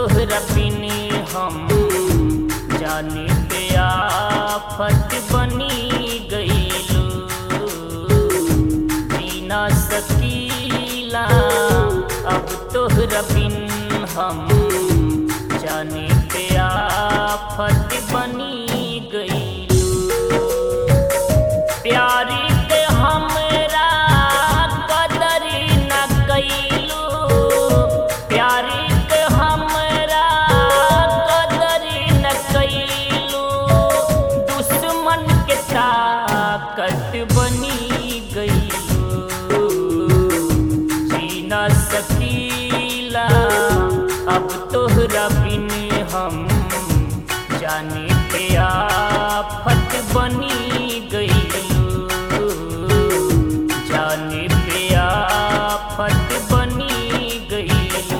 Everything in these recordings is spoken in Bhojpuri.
तोहरा बिनी हम जाने पे आफत बनी गईलू जीना सकीला अब तोहरा बिन हम जाने पे आफत बनी गईलू प्यारी के हमरा कदर न कैलू प्यारी के हमरा कदर न कैलू दुश्मन के ताकत बनी गईलू जी न सकीला अब तोहरा बिन हम जाने पे आफत बनी गईलू जाने पे आफत बनी गईलू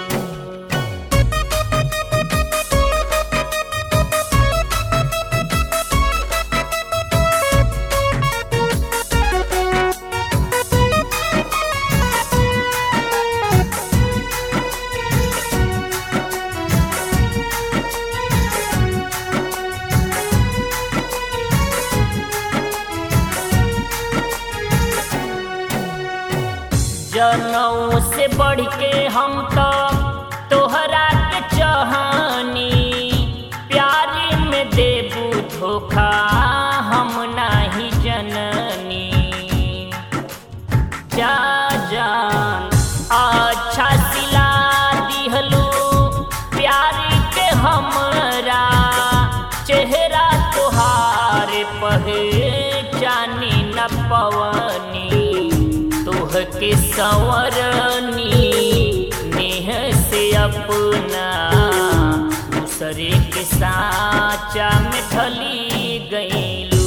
जनऊ से बढ़ के हम तो तोहरा के चाहनी प्यारी में देबू धोखा हम नाही जननी जा जान अच्छा सिला दिहलू प्यारी के हमरा चेहरा तुहार पहचानी न पवनी तोह के संवरनी नेह से अपना दूसरे के साचा में ढली गईलू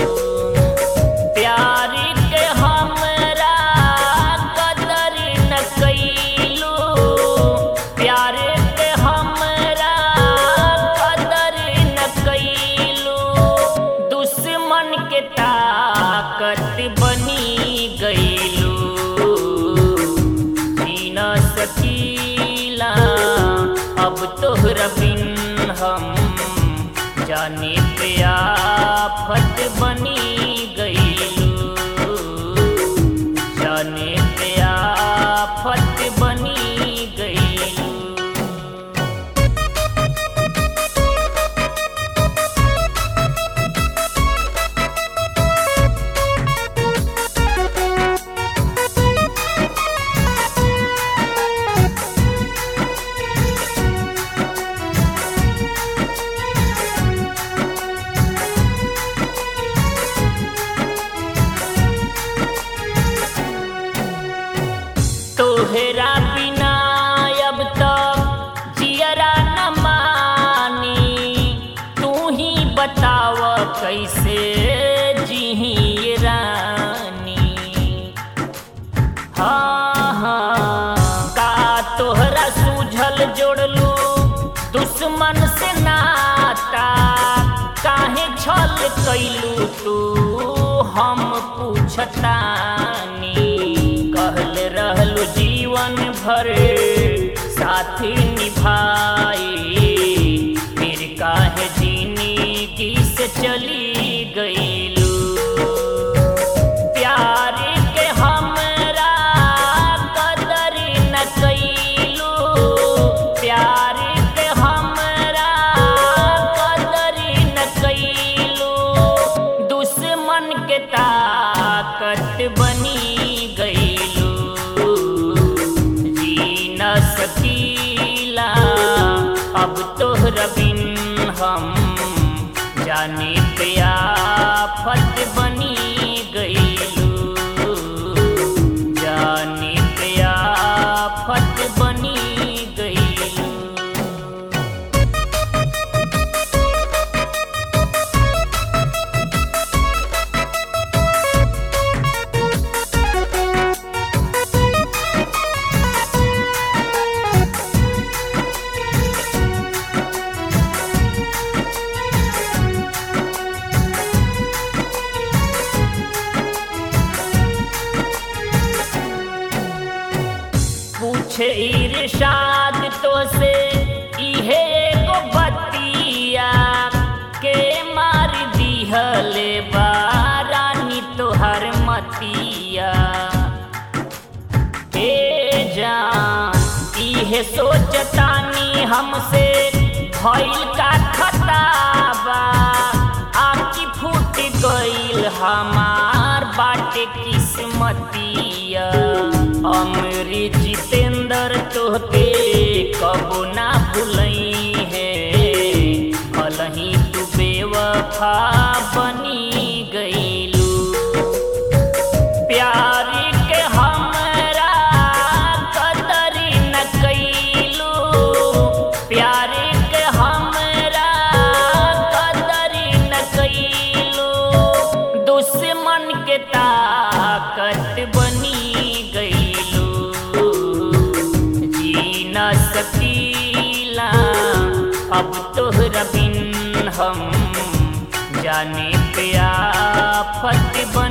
प्यार के हमरा कदर न कैलू प्यार के हमरा कदर न कैलू दुश्मन के ताकत बनी गईलू जी न सकीला अब तोहरा बिन हम जाने पे आफत बनी गईलू जाने पे आफत बनी गईलू तोहरा बिना अब तक जियरा न मानी तू ही बताव कैसे जीही ये रानी हाँ हाँ का तोहरा सूझल जोड़लू दुश्मन से नाता काहे छल कैलू तू हम पूछतानी कहल रहलू जीवन भर साथी निभाई फिर काहे जिंदगी से चली गईलू प्यार के हमरा कदर न कैलू प्यार के हमरा कदर न कैलू दुश्मन के ताकत बनी गईलू जी न सकीला अब तोहरा बिन हम जाने पे आफत बनी गईलू जाने पे आफत बनी गईलू पूछे इरशाद तो से हमसे भइल का खताबा आखी फूट गइल हमार बाटे किस्मतिया अमरी जितेंद्र तोहके कबो ना भुलई है भलही तू बेवफा बनी गइलू प्यार के हमरा कदर न कैलू प्यार के हमरा कदर न कैलू दुश्मन के ताकत बनी गइलू जी न सकीला अब तोहरा बिन हम जाने पे आफत बन